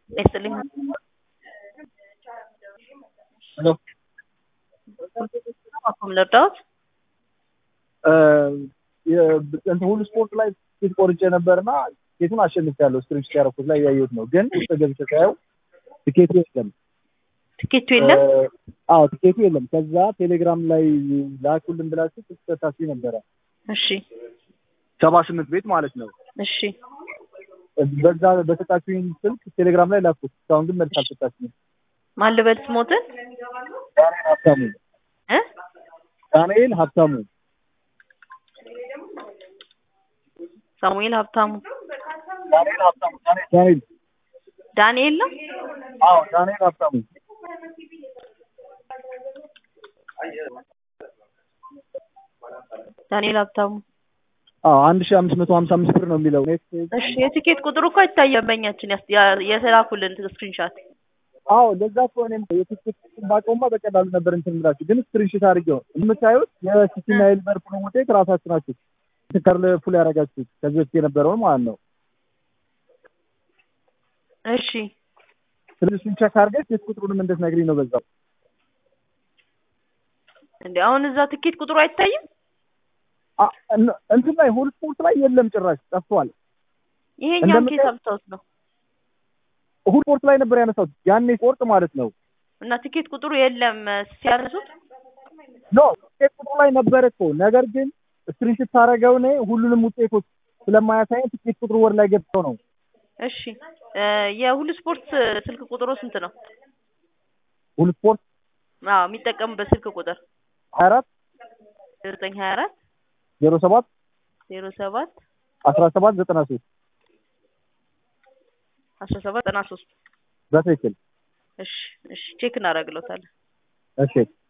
ይስጥልኝ። ሄሎ አኩም ልርዳዎት? እንትን ሁሉ ስፖርት ላይ ቲኬት ቆርጬ ነበርና ቲኬቱን አሸንፌያለሁ። ስክሪፕት ያደረኩት ላይ ያየሁት ነው። ግን ውስጥ ገብቼ ሳየው ቲኬቱ የለም። ትኬቱ የለም። አዎ ቲኬቱ የለም። ከዛ ቴሌግራም ላይ ላኩልን ብላችሁ ትሰታችሁ ነበረ እሺ ሰባ ስምንት ቤት ማለት ነው። እሺ በዛ በሰጣችሁኝ ስልክ ቴሌግራም ላይ ላኩት። እስካሁን ግን መልስ አልሰጣችሁም። ማን ልበል ስሞትን ዳንኤል ሀብታሙ እ ዳንኤል ሀብታሙ ሳሙኤል ሀብታሙ ዳንኤል ሀብታሙ ዳንኤል ዳንኤል ነው። አዎ ዳንኤል ሀብታሙ ዳንኤል ሀብታሙ አዎ አንድ ሺህ አምስት መቶ ሀምሳ አምስት ብር ነው የሚለው ኔክስት እሺ የቲኬት ቁጥሩ እኮ አይታየም በእኛችን ያስ- ያ- የተላኩልን ስክሪንሻት አዎ ለዛ እኮ እኔም የቲኬት ባውቀውማ በቀላሉ ነበር እንትን የምላችሁ ግን ስክሪንሾት አድርጌው የምታዩት የሲቲና የሊቨርፑል ውጤት ራሳችሁ ናችሁ ከርልፉል ያደረጋችሁት ከዚህ በፊት የነበረውን ማለት ነው። እሺ ስለዚህ እሱን ቸክ አድርገሽ የት ቁጥሩንም እንድትነግሪኝ ነው በዛው። እንዴ አሁን እዛ ትኬት ቁጥሩ አይታይም። አ- እን- እንትን ላይ ሁል ስፖርት ላይ የለም ጭራሽ ጠፍቷል። ይሄኛው እንደምታይ- ኬስ አምሳውት ነው ሁል ስፖርት ላይ ነበር ያነሳሁት ያኔ ስፖርት ማለት ነው። እና ትኬት ቁጥሩ የለም ሲያነሱት ኖ ውጤት ቁጥሩ ላይ ነበረ እኮ ነገር ግን ስክሪንሾት ታደርገው እኔ ሁሉንም ውጤቶች ስለማያሳየን ትኬት ቁጥሩ ወር ላይ ገብተው ነው እሺ እ የሁሉ ስፖርት ስልክ ቁጥሩ ስንት ነው? ሁል ስፖርት አዎ የሚጠቀሙበት ስልክ ቁጥር ሀያ አራት ዘጠኝ ሀያ አራት ዜሮ ሰባት ዜሮ ሰባት አስራ ሰባት ዘጠና ሶስት አስራ ሰባት ዘጠና ሶስት በትክክል እሺ እሺ ቼክ እናደርግለታለን። እሺ